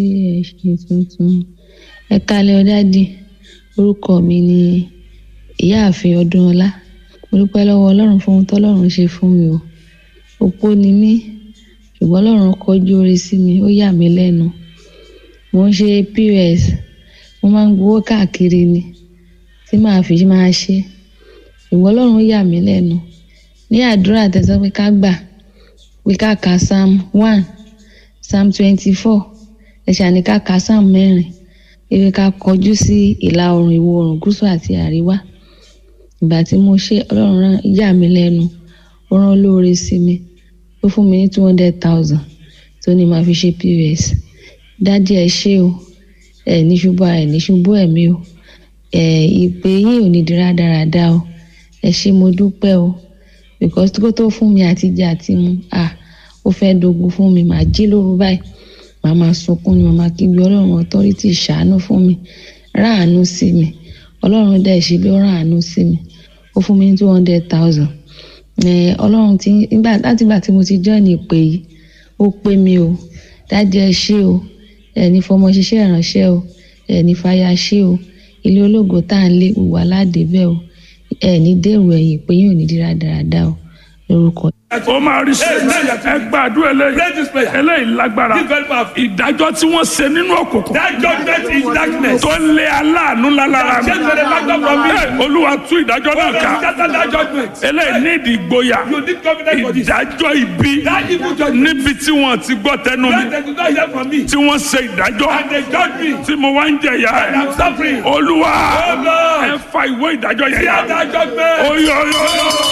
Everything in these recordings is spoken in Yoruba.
ẹ ṣe tuntun ẹ kálẹ́ ọ dádì orúkọ mi ni ìyáàfin ọdúnọlá mo dúpẹ́ lọ́wọ́ ọlọ́run fún ohun tọ́lọ́run ṣe fún mi o opó ni mí ṣùgbọ́n ọlọ́run kọjú oore sí mi ó yà mí lẹ́nu mo ń ṣe pos mo máa ń gbowó káàkiri ni tí màá fi máa ṣe ṣùgbọ́n ọlọ́run yà mí lẹ́nu ní àdúrà tẹ̀sán pé ká gbà pé ká ka psalm one psalm twenty-four ẹ̀ṣà ní ká ka psalm mẹ́rin ewé ká kọjú sí ìlà oòrùn ìwọ̀ oòrùn gúúsù àti àríwá ìgbà tí mo ṣe ọlọ́run rán yà mí lẹ́nu ó rán lóore sí mi ó fún mi ní two hundred thousand tó ní màá fi ṣe pos dádì ẹ ṣé o ẹ ní ṣubú ẹ ní ṣubú ẹ̀mí o ẹ ìpè yín ò ní di rádaràda o ẹ ṣé mo dúpẹ́ o because kó tó fún mi àti jẹ àti mu ah ó fẹ́ dogun fún mi màá jí lóru báyìí màá máa sunkún ni màá máa kígbe ọlọ́run authority ṣàánú fún mi ráàánú sí mi ọlọ́run dẹ̀ ṣe bí ó ráàánú sí mi ó fún mi ní two hundred thousand ọlọ́run ti nígbà láti ìgbà tí mo ti join ìpè yìí ó pé mi o dájú ẹ ṣé o ẹni fọmọ ṣiṣẹ́ ìránṣẹ́ o ẹni fàyà ṣé o ilé ológo tá à ń lé gbogbo aládé bẹ́ẹ̀ o ẹni dèrò ẹ̀yìn pé yóò ní dírà dáradára o lórúkọ ó máa rí sí ẹ gbàdúrà eléyìí Pray this prayer. eléyìí lágbára This very powerful. ìdájọ́ tí wọ́n ṣe nínú òkùnkùn That judgment is darkness. tó lé aláàánú lálára mi Change the factor from me. Ẹ, olúwa tú ìdájọ́ náà ká Scatter that judgment. eléyìí ní ìdí ìgboyà You need confidence for this. ìdájọ́ ibi That evil judgment. níbi tí wọ́n ti gbọ́ tẹnu mi When they do not hear from me. tí wọ́n ṣe ìdájọ́ And they judge me. tí mo wá ń jẹ̀yà And I'm ẹ̀ suffering. olúwa Oh Lord. ẹ fa ìwé ìdájọ́ yẹn yá Hear that judgment. oyoyo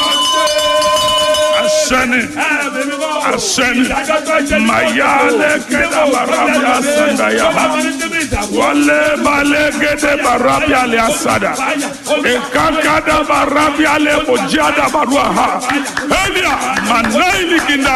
asẹ́ni asẹ́ni mayale kẹ́dà barabia sandaya wọlé balẹ̀ gẹ́dẹ́ barabia lẹ́ asada ìkàkàdà barabia lẹ́ kọjá barua ha ẹ̀lìà mànáìlì kìndà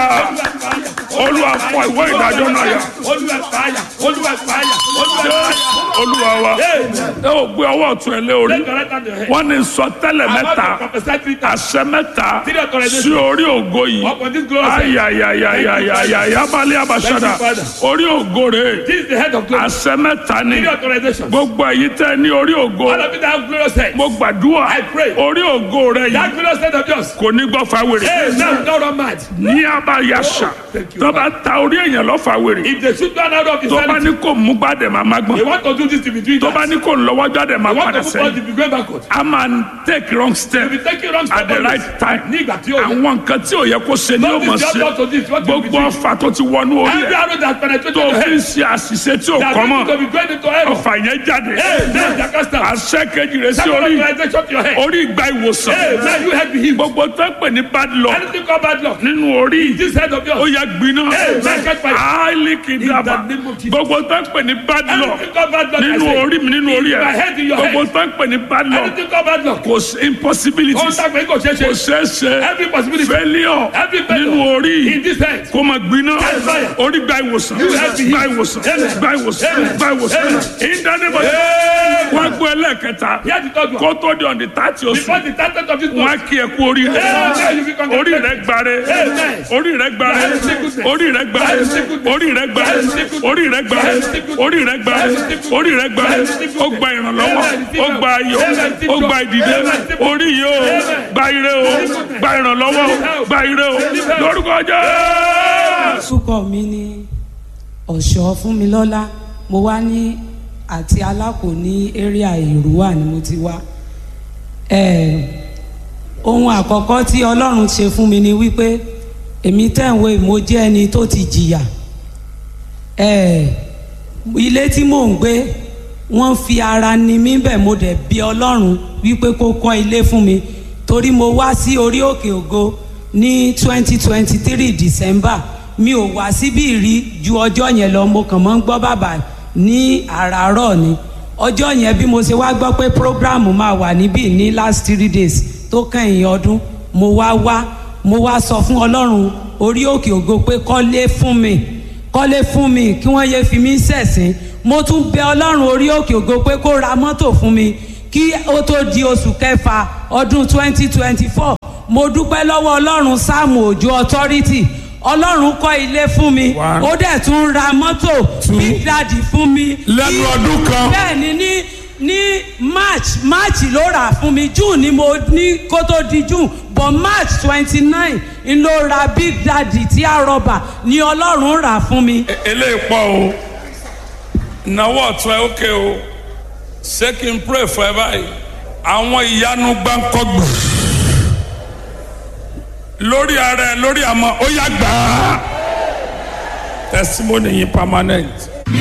olúwa fọ ìwé ìdájọ́ náà yá Olúwa fàyà. Olúwa fàyà. Olúwa fàyà. olúwa wa ẹ ò gbé ọwọ́ ọ̀tún ẹ lé orí Take your right hand to your head. wọ́n ní sọtẹ́lẹ̀ I want mẹ́ta to prophesy three times. àṣẹ mẹ́ta Three authorizations. sí orí ògo yìí Upon this glorious head. ayayayayaya abalẹ̀ abasada Thank you, Father. orí ògo rẹ̀ This is the head of glory. àṣẹ mẹ́ta ni Three authorizations. gbogbo èyí tẹ́ ní orí ògo All of you that have glorious head. mo gbàdúrà I pray. orí ògo rẹ̀ That yìí glorious head of yours. kò ní gbọ́ fáwèrè Hey, now don't run mad. ní abayasa thank you, tó bá ta orí èèyàn lọ fáwèrè If they shoot one out of his tó bá hand, ní kò mú gbàdẹ̀ máa má they gbọ́n want to do this to be doing tó bá that. ní kò lọ́wọ́ jáde máa They want padà to move on sẹ́yìn to be going backward. a máa take wrong step If you take it wrong at the step right time ní ìgbà tí ó yẹ. àwọn nǹkan tí ò yẹ kó ṣe ni ó Don't mọ̀ this ṣe job to this, what you be gbogbo doing. ọfà tó ti wọnú orí Every ẹ̀ arrow that penetrated tó your fi ń head, ṣe àṣìṣe tí ò that kọ́ is mọ́ to be going into error. ọfà yẹn jáde Hey, now Jacasta. àṣẹ kejì rẹ̀ sí That orí organization to your head. orí ìgbà ìwòsàn Hey, now you head be healed. gbogbo tó ń pè ní bad luck Anything called bad luck. nínú orí This head of ó yours. yẹ gbiná Hey, man, catch fire. áìlì kìdàbà In the name of Jesus. gbogbo tó ń pè ní bad luck Anything called bad luck. I nínú say. orí mi nínú orí In my ẹ̀ head, in your gbogbo head. tó ń pè ní bad luck Anything called bad luck. kò sí impossibility Ohun tá a gbé kò ṣeé kò ṣe. ṣeé ṣe Every possibility. failure Every failure. nínú orí In this head. kó máa gbiná Catch fire. orí gba ìwòsàn You have been gba healed. ìwòsàn Amen. gba ìwòsàn Amen. gba ìwòsàn Amen. ìdánimọ̀ wọ́n gbọ́ ẹlẹ́ẹ̀kẹta Here the third one. kó tó di ọ̀dì tààtì oṣù Before the target of this wọ́n á month. kí ẹ kú orí rẹ Amen. You be congratulated. orí rẹ gbare Amen. orí rẹ gbare That is sickness. orí rẹ gbare That is sickness. orí rẹ gbare That is sickness. orí rẹ gbare That is sickness. orí rẹ gbare That is sickness. orí rẹ gbare That is sickness. ó gba ìrànlọ́wọ́ Amen. ó gba ayọ̀ Amen. ó gba ìdìde Amen. orí yìí ó Amen. gba ire o gba ìrànlọ́wọ́ o gba ire o lórúkọ Jésù. orúkọ mi ní ọ̀ṣọ́ fúnmilọ́lá mo wá ní àti alákò ní area èrúwà ni mo ti wá Eh, ohun àkọ́kọ́ tí ọlọ́run ṣe fún mi ni wípé èmi tẹ̀wé mo jẹ́ ẹni tó ti jìyà Eh, ilé tí mò ń gbé wọ́n fi ara ni mí bẹ̀ mo dẹ̀ bí ọlọ́run wípé kó kọ́ ilé fún mi torí mo wá sí orí òkè ògo ní twenty twenty three december mi ò wá síbí rí ju ọjọ́ yẹn lọ mo kàn mọ́ ń gbọ́ bàbá ní àràárọ̀ ni ọjọ́ yẹn bí mo ṣe wá gbọ́ pé program máa wà níbí ní last three days tó kẹ́yìn ọdún mo wá wá mo wá sọ fún ọlọ́run orí òkè ògo pé kọ́lé fún mi kọ́lé fún mi kí wọ́n yéé fi mí ṣẹ̀sín mo tún bẹ ọlọ́run orí òkè ògo pé kó ra mọ́tò fún mi kí ó tó di oṣù kẹfà ọdún twenty twenty four mo dúpẹ́ lọ́wọ́ ọlọ́run sáàmù òjò authority ọlọ́run kọ́ ilé fún mi One. ó dẹ̀ tún ra mọ́tò Two. big daddy fún mi. Lẹ́nu Ní- ọdún kan. bẹ́ẹ̀ ni ní ní march march ló rà fún mi june ni mo ní kó tó di june but march twenty nine n ló ra big daddy tí a rọba ni ọlọ́run rà fún mi. eléyìí pọ̀ o náwó ọ̀tún ẹ ókè o ṣé kí n pray fún ẹ báyìí àwọn ìyanu gbáǹkọ́gbò lórí ara ẹ lórí àmọ́ ó yá gbà á testimony yìí permanent